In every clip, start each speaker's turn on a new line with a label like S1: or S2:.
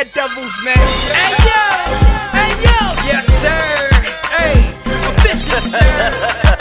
S1: Daredevils, man.
S2: Hey yo, hey yo, yes sir. Hey, official sir.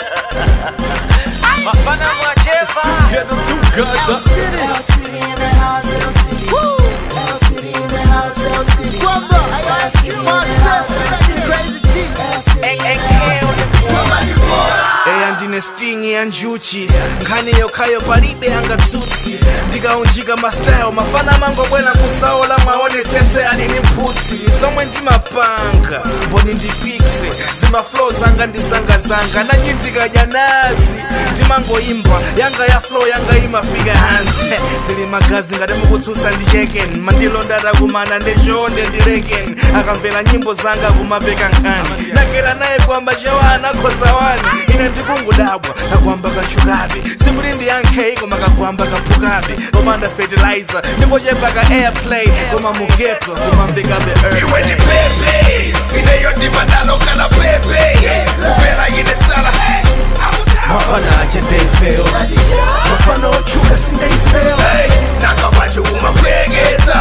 S3: Mafana mwacheva
S4: Get them two guns up.
S5: L City in the house, L City. L City in the house, L City.
S1: Brother,
S5: L City in the house, L City.
S1: Crazy G.
S5: L City.
S2: eya ndine stingi ya njuchi nkhani yokhayo palibe yangatsutsi ndikaunjika mastyle mafana mangobwera kusaola maonetsetse alini mphutsi zomwe ndimapanga mboni ndipikse zimaflow zanga ndizangazanga nanyi ndikadya nazi ndimangoimba yanga ya flow yanga imafika hansi zili magazi ngati mukutsutsa ndi cheken mandilonda atakumana ndechoonde ndileken akamvera nyimbo zanga kumapeka nkhani nakera naye kwamba chewa anakhoza wani ine ndikungodabwa kakwamba kachukabe sikuti ndiyankhe koma kakwamba kaphukabe komanda fertilizer ndingochepa ka airplay koma mugeto kumambikabe earth
S6: iwe ni pepe ineyondimadalo kana pepe uvela yine sala
S2: mafana ache ndeifeo mafana ochuka sindeifeo
S6: nakabaje umapwekeza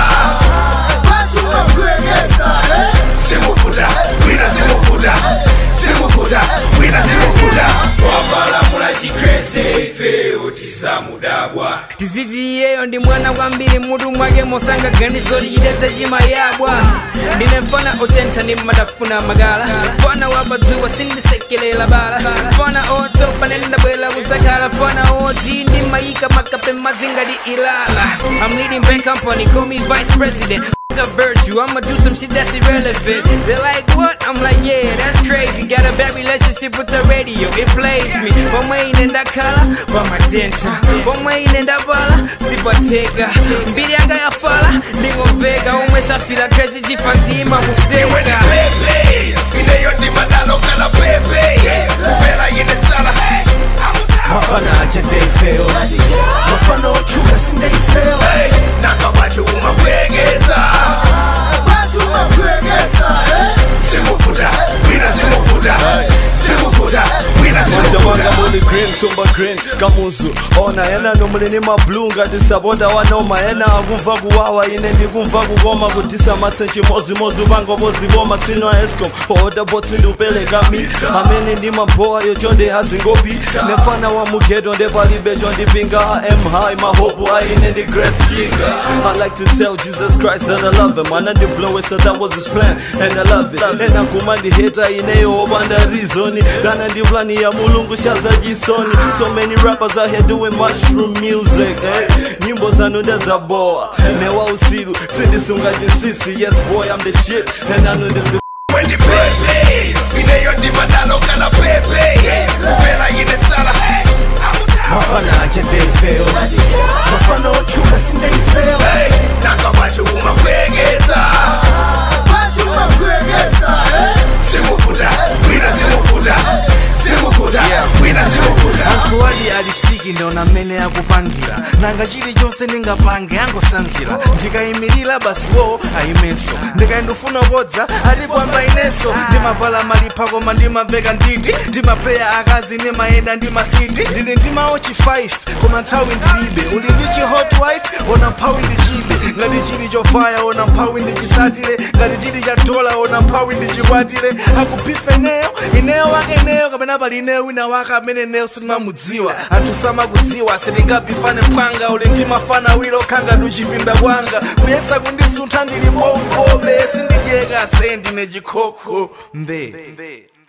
S6: simuvuta wina simuvuta simuvuta wina simuvuta
S3: wapalamula chikrese ife otisamudabwa
S2: tiziti iyeyo ndi mwana kwambiri mutu mwake mosanga ganizo lichidetse chimayabwa ndine mfana otentha ndi madafuna magala fana wapadzuwa sindisekelela bala fana otopa nendabwera kudzakhala fana oti ndimayika makape madzi ngati ilala I'm leading bank company call me vice president a virtue, I'ma do some shit that's irrelevant. They're like, what? I'm like, yeah, that's crazy. Got a bad relationship with the radio, it plays me. Pamainenda kala, pamatenta. Pamainenda bala, sipateka. Mbili anga ya fala, ndingomveka. Umwe safira crazy, jifazima
S6: iwe ni
S2: museka.
S6: pepe ineyondimadalo kana pepe uvela yine sala
S2: Mafana acha ndeifeo. Mafana ochuka sindeifeo.
S6: nakabaje umapwekeza simuvuta wina simuvuta simuvuta wina
S4: Manja
S6: simuvuta
S4: wanga muli green, tumba green, kamuzu Ona yena nomulini mablunga Disabonda wanoma yena akumva kuwawa Ine ndikumva kukoma kutisa matsenchi mozi mozi Ubango bozi boma sino escom Oda botsi ndupeleka mi Amene ndi mamboa yo chonde hazingopi Nefana wa mugedo nde palibe chondi pinga I am high, my hope aine ndi grace chinga I like to tell Jesus Christ that I love him Ana ndi blow it so that was his plan And I love it Ena kuma ndi hater ineyo obanda reason Dana ndi plani ya mulungu shaza jisoni So many rappers out here doing mushroom music eh? Nyimbo zanu ndezaboa Newa usiru sindisunga jinsisi Yes boy I'm the shit And I know this is
S6: Wendy pepe ineyondimadalo kana pepe uvela yine sala
S2: Mafana acha ndeifeo. Mafana ochuka sindeifeo.
S6: nakabaje umapwekeza simuvuta wina simuvuta simuvuta wina simuvuta
S2: anthu ali alisiki ndiona mmene akupangira nanga chilichonse ndingapange angosanzira ndikayimirira basiwo ayimenso ndikayindifuna kodza ati kwamba inenso ndimavala malipha koma ndimamveka nditi ndimapeya akazi ndimayenda ndi masiti ndili ndimaochi 5 koma nthawi ndilibe uli ndi chi hot wife ona mphawi ndichibe ngati chili chofaya ona mphawi ndichisatire ngati chili cha dola ona mphawi ndichikwatire akubife neyo ineyo wake neyo kapena pali ineyo wina wake amene neyo sindimamudziwa anthu samakudziwa sitingabifane mphwanga uli ndimafana wilo khanga tuchipinda kwanga kuyesa kundisuntha ndili pompobe sindidyeka se ndine chikhokho mbe